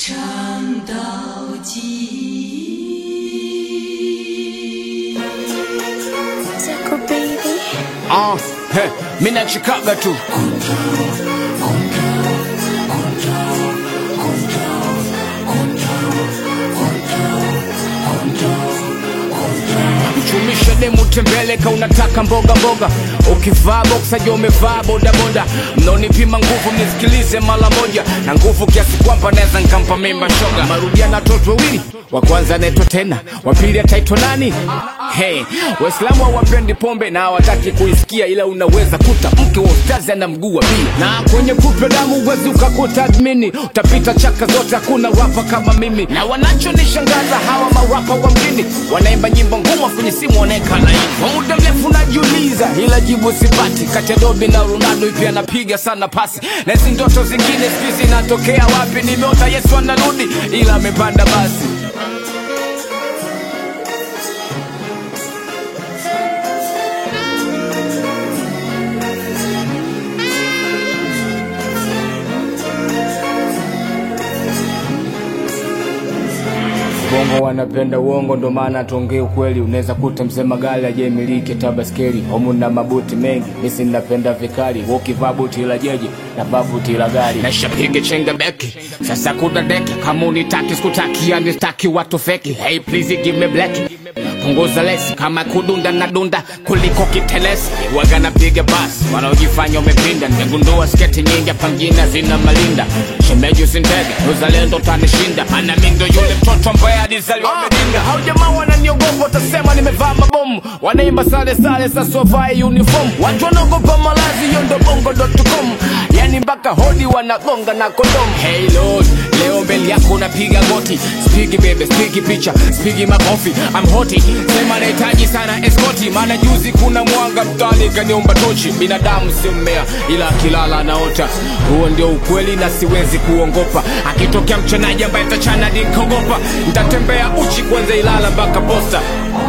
唱到极。 Zako baby. Ah, he, mi nachikaga tu mchumisha demu tembeleka unataka mboga mboga ukivaa boksa jo umevaa bodaboda mnaonipima nguvu mnisikilize mara moja na nguvu kiasi kwamba naweza nkampa mimba shoga marudiana watoto wawili wa kwanza anaitwa tena wa pili ataitwa nani hey, waislamu hawapendi pombe na hawataki kuisikia ila unaweza kuta mke wa ustazi ana mguu wa bia na kwenye kupe damu uwezi ukakuta admini utapita chaka zote hakuna wapa kama mimi na wanachonishangaza hawa mawapa wa mjini wanaimba nyimbo ngumu kwenye simu wanaeka laini kwa muda mrefu najiuliza ila jibu sipati kati ya dobi na ronaldo ipi anapiga sana pasi na hizi ndoto zingine sijui zinatokea wapi nimeota yesu anarudi ila amepanda basi bongo wanapenda uongo ndo maana tuongee ukweli unaweza kuta mzee magali ajemiliki tabaskeli homu na mabuti mengi misi napenda vikali ukivaa buti la jeje na vaa buti la gari nashapiga chenga beki sasa kuna deki kama unitaki sikutaki yani staki watu feki hey please give me black punguza lesi kama kudunda na dunda kuliko kitelesi waga napiga basi wanaojifanya umepinda nimegundua sketi nyingi pangina zina malinda shemeji usindege uzalendo tanishinda ana mindo yule mtoto ambaye alizaliwa medinga hao jamaa wananiogopa watasema nimevaa mabomu wanaimba sale sale sasovai uniform watu wanaogopa malazi hiyo ndo bongo.com yani mpaka hodi wanagonga na kondomu hey lord leo mbele yako napiga goti spigi bebe spigi picha spigi makofi I'm hoti sema nahitaji sana eskoti maana juzi kuna mwanga mtani kaniomba tochi binadamu sio mmea ila akilala anaota huo ndio ukweli na siwezi kuongopa akitokea mchanaji ambaye tachana nikogopa ntatembea uchi kwanza ilala mpaka posta